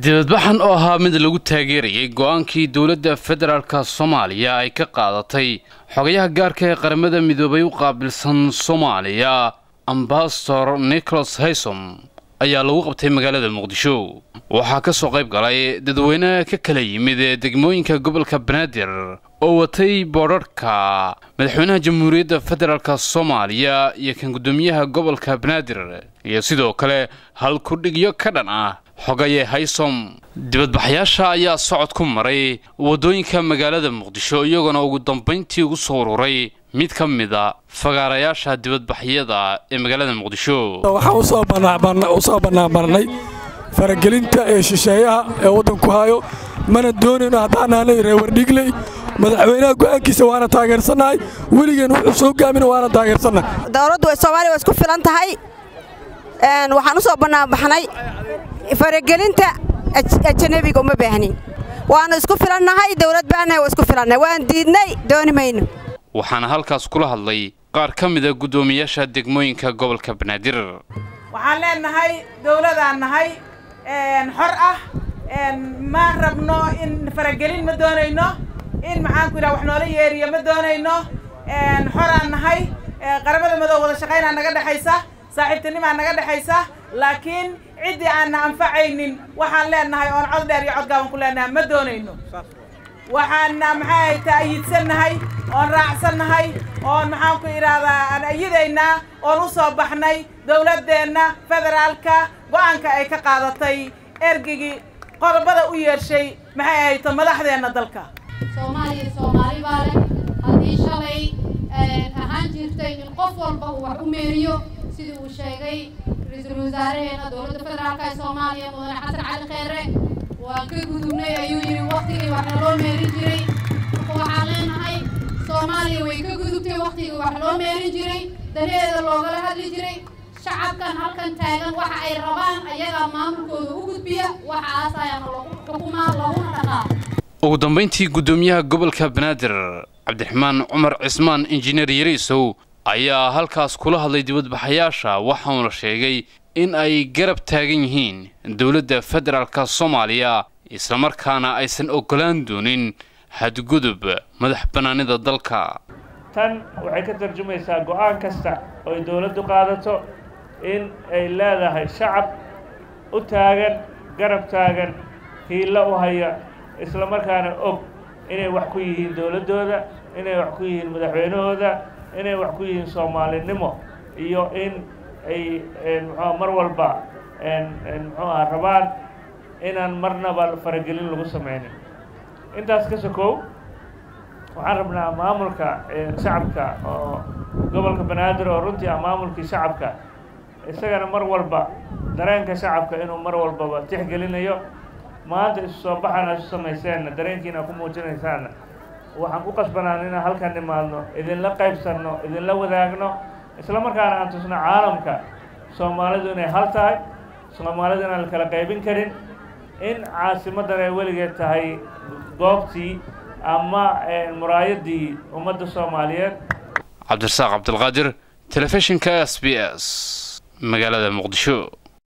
dibadbaxan oo ahaa mid lagu taageerayay go-aankii dowladda federaalka soomaaliya ay ka qaadatay xogayaha gaarka ee qaramada midoobay u qaabilsan soomaaliya ambasador nicholas haysom ayaa lagu qabtay magaalada muqdisho waxaa ka soo qayb galay dadweynaha ka kala yimid ee degmooyinka gobolka banaadir oo watay boodharhka madaxweynaha jamhuuriyadda federaalka soomaaliya iyo kan guddoomiyaha gobolka banaadir iyo sidoo kale hal kudhigyo ka dhan ah xogaye haysom dibadbaxyaasha ayaa socod ku maray waddooyinka magaalada muqdisho iyagoona ugu dambayntii ugu soo ururay mid ka mida fagaarayaasha dibadbaxyada ee magaalada muqdisho waxaan usoo bannaanmarnay faragelinta ee shisheeyaha ee waddanku hayo mana doonayno haddaanaanay reewardhigley madaxweynaha go'aankiisa waana taageersannahay weligeen wuxuu soo gaamina waana taageersannahay dowladdu soomaaliya waa isku filan tahay waxaan u soo bannaanbaxnay faragelinta ajanabiga uma baahnin waannu isku filannahay dowlad baanahay waa isku filannay waan diidnay dooni mayno waxaana halkaas kula hadlay qaar ka mida guddoomiyaasha degmooyinka gobolka banaadir waxaan leenahay dowladaan nahay xor ah ma rabno in faragelin ma doonayno in maxaanku yidhaha wax noola yeeriyo ma doonayno xoraan nahay qaramada madoob wada shaqaynaa naga dhexaysa saaxiibtinimaa naga dhexaysa laakiin ciddii aanna anfacaynin waxaan leenahay oon cod dheer iyo codgaaban ku leenahay ma doonayno waxaana maxay ta'yiidsannahay oon raacsannahay oon maxaanku idhaahdaa aan ayadaynaa oon u soo baxnay dowladdeenna federaalka go'aanka ay ka qaadatay ergigii qodobada u yeeshay maxay ahayto madaxdeenna dalka soomaaliya soomaali baa leh haddii shalay ahaan jirtay in qof walba uu wax u meeriyo sidii uu sheegay ra-iisul wasaaraheena dowladda federaalka ee soomaaliya mudane xasan cali kheyre waan ka gudubnay ayuu yidhi waktigii wax naloo meerin jiray marka waxaan leenahay soomaaliya way ka gudubtay waktigii wax loo meerin jiray daneeda loogala hadli jiray shacabkan halkan taagan waxa ay rabaan ayagaa maamulkooda u gudbiya waxaas ayaana lagu xukumaa laguna dhaqaa ugu dambayntii guddoomiyaha gobolka banaadir cabdiraxmaan cumar cismaan injineer yariisow ayaa halkaas kula hadlay dibadbaxayaasha waxauna sheegay in ay garab taagan yihiin dowladda federaalka soomaaliya islamarkaana aysan oggolaan doonin hadgudub madax bannaanida dalka tan waxay ka tarjumaysaa go'aan kasta oo ay dowladdu qaadato in ay leedahay shacab u taagan garab taagan hiillo u haya islamarkaana og inay wax ku yihiin dowladdooda inay wax ku yihiin madaxweynahooda inay wax ku yihiin soomaalinimo iyo in ay muxua mar walba muxuu aha rabaan inaan marnaba faragelin lagu samaynin intaas ka sokow waxaan rabnaa maamulka shacabka oo gobolka banaadir oo runtii ah maamulkii shacabka isagana mar walba dareenka shacabka inuu mar walbaba tixgelinayo maanta isu soo baxana isu samayseenna dareenkiina ku muujinaysaanna waxaan ku qasbanaan inaan halkan nimaadno idinla qaybsanno idinla wadaagno isla markaana aan tusno caalamka soomaalidu inay hal tahay soomaalidu inaan la kala qaybin karin in caasimaddan ay weligeed tahay goobtii ama muraayaddii ummadda soomaaliyeed cabdirasaaq cabdilqaadir telefishinka s b s magaalada muqdisho